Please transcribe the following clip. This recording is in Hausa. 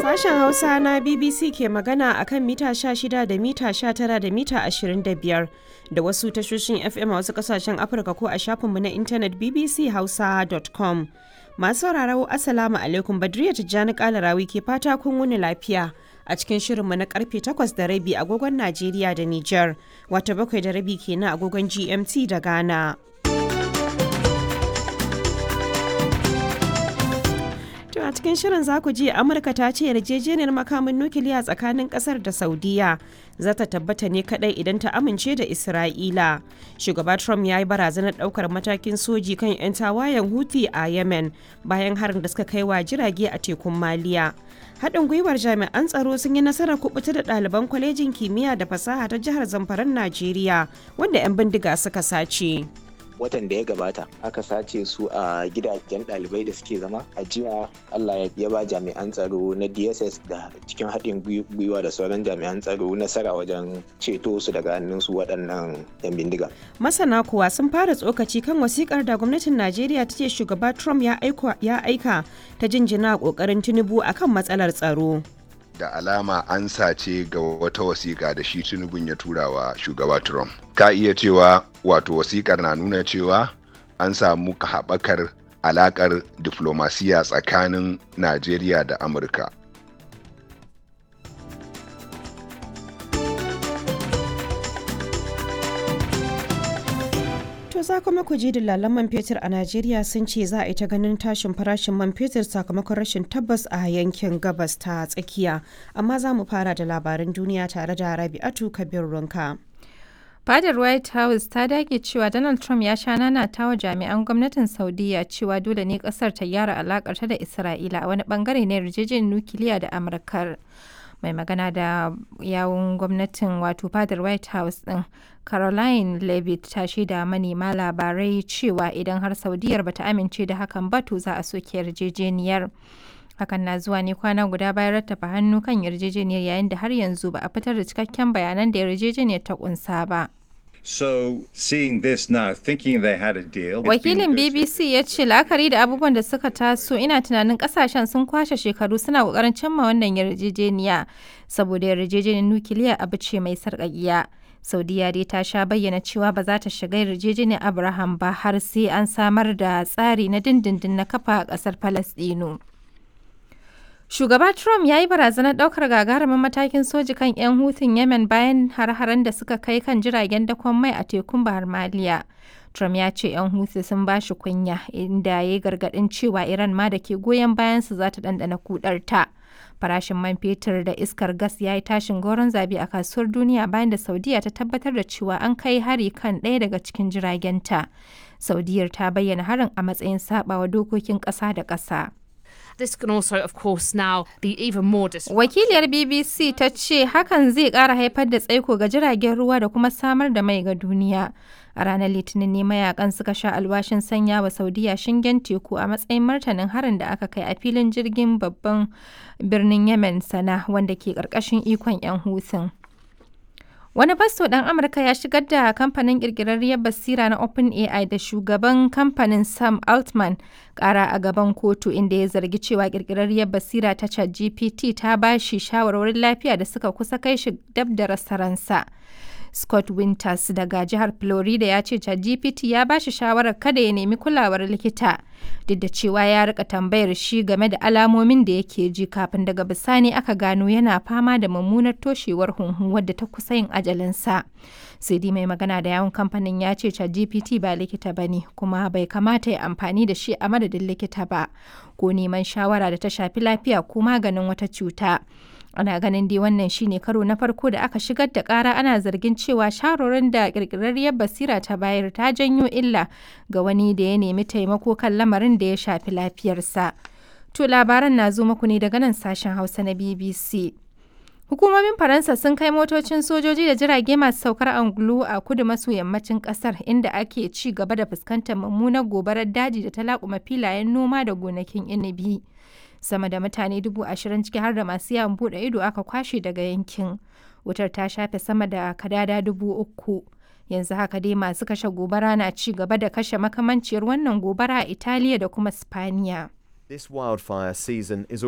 Sashen Hausa na BBC ke magana a kan mita 16 da mita 19 da mita 25 da wasu tashoshin FM a wasu kasashen Afirka ko a shafinmu na intanet bbchausa.com. Masu sauraro Assalamu alaikum Badriya Tijjani Kalarawi ke fata kun wuni lafiya a cikin shirinmu na karfe 8 da rabi agogon Najeriya da Nijar, wata bakwai da rabi kenan agogon GMT da Ghana. To a cikin shirin za ku ji Amurka ta ce yarjejeniyar makamin nukiliya tsakanin kasar da Saudiya za ta tabbata ne kadai idan ta amince da Isra'ila. Shugaba Trump ya yi barazanar daukar matakin soji kan 'yan tawayen Houthi a Yemen bayan harin da suka kai wa jirage a tekun Maliya. Haɗin gwiwar jami'an tsaro sun yi nasarar kubuta da ɗaliban kwalejin kimiyya da fasaha ta jihar Zamfaran Najeriya wanda 'yan bindiga suka sace. watan da ya gabata aka sace su a gidajen ɗalibai da suke zama a jiya allah ya ba jami'an tsaro na dss da cikin haɗin gwiwa da sauran jami'an tsaro nasara wajen ceto su daga hannun su waɗannan yan bindiga masana kuwa sun fara tsokaci kan wasikar da gwamnatin najeriya ta ce shugaba trump ya aika ta jinjina ƙoƙarin tinubu akan matsalar tsaro da alama an sace ga wata wasiƙa da shi tinubun ya tura wa shugaba trump ka iya cewa wato wasiƙar na nuna cewa an samu haɓakar alaƙar diflomasiya tsakanin najeriya da amurka To za kuma ku ji dillalan man fetur a Najeriya sun ce za a yi ta ganin tashin farashin man fetur sakamakon rashin tabbas a yankin gabas ta tsakiya. Amma za mu fara da labaran duniya tare da Rabi'atu Kabir Runka. Fadar White House ta dage cewa Donald Trump ya sha nanata wa jami'an gwamnatin Saudiya cewa dole ne kasar ta gyara alakarta da Isra'ila a wani bangare na yarjejeniyar nukiliya da Amurkar. mai magana da yawun gwamnatin wato fadar white house din caroline levitt ta shaida manema labarai cewa idan har saudiyar bata amince da hakan ba to za a soke yarjejeniyar hakan na zuwa ne kwana guda bayan rattafa hannu kan yarjejeniyar yayin da har yanzu ba a fitar da cikakken bayanan da yarjejeniyar ta kunsa ba So seeing this now, thinking they had a deal. Wakilin BBC ya ce la'akari da abubuwan da suka taso ina tunanin kasashen sun kwashe shekaru suna kokarin cimma wannan yarjejeniya saboda yarjejeniyar nukiliya abu ce mai sarƙaƙiya. Saudiya dai ta sha bayyana cewa ba za ta shiga yarjejeniyar Abraham ba har sai an samar da tsari na dindindin na kafa a ƙasar Falasɗinu. Shugaba Trump ya yi barazanar ɗaukar gagarumin matakin soji kan 'yan hutun Yemen bayan har-haren da suka kai kan jiragen dakon mai a tekun Bahar Maliya. Trump ya ce 'yan hutu sun ba shi kunya inda ya yi gargaɗin cewa Iran ma da ke goyon bayansu za ta ɗanɗana kudarta. Farashin man fetur da iskar gas ya yi tashin goron zabi a kasuwar duniya bayan da Saudiya ta tabbatar da cewa an kai hari kan ɗaya daga cikin jiragenta. Saudiyar ta bayyana harin a matsayin saɓawa dokokin ƙasa da ƙasa. This can also, of course, now be even more Wakiliyar BBC ta ce hakan zai ƙara haifar da tsaiko ga jiragen ruwa da kuma samar da mai ga duniya. A ranar Litinin ne mayakan suka sha alwashin sanya wa Saudiya shingen teku a matsayin martanin harin da aka kai a filin jirgin babban birnin Yemen sana wanda ke ƙarƙashin ikon 'yan hutun. Wani fasto ɗan Amurka ya shigar da kamfanin ƙirƙirarriyar basira na OpenAI da shugaban kamfanin Sam Altman ƙara a gaban kotu inda ya zargi cewa ƙirƙirarriyar basira ta ChatGPT ta ba shi shawarwarin lafiya da suka kusa kai shi dab da rasa ransa. Scott Winters daga jihar Florida ya ce ChatGPT ya ba shi shawarar kada ya nemi kulawar likita duk da cewa ya rika tambayar shi game da alamomin da yake ji kafin daga bisani aka gano yana fama da mummunar toshewar hunhu wadda ta kusa yin ajalinsa. sai dai mai magana da yawon kamfanin ya ce ChatGPT ba likita ba ne kuma bai kamata ya amfani da shi a madadin likita ba ko neman shawara da ta shafi lafiya ko maganin wata cuta. ana ganin dai wannan shine karo na farko da aka shigar da kara ana zargin cewa sharorin da kirkirarriyar basira ta bayar ta janyo illa ga wani da ya nemi taimako kan lamarin da ya shafi lafiyarsa to labaran na zo muku ne daga nan sashen hausa na bbc Hukumomin Faransa sun kai motocin sojoji da jirage masu saukar angulu a kudu maso yammacin kasar inda ake ci gaba da fuskantar mummunar gobarar daji da ta laƙuma filayen noma da gonakin inibi. Sama da mutane dubu ashirin ciki har da masu yawon buɗe ido aka kwashe daga yankin. Wutar ta shafe sama da kadada dubu uku. Yanzu haka dai masu kashe gobara na ci gaba da kashe makamanciyar wannan gobara a Italiya da kuma Spaniya. This wildfire season is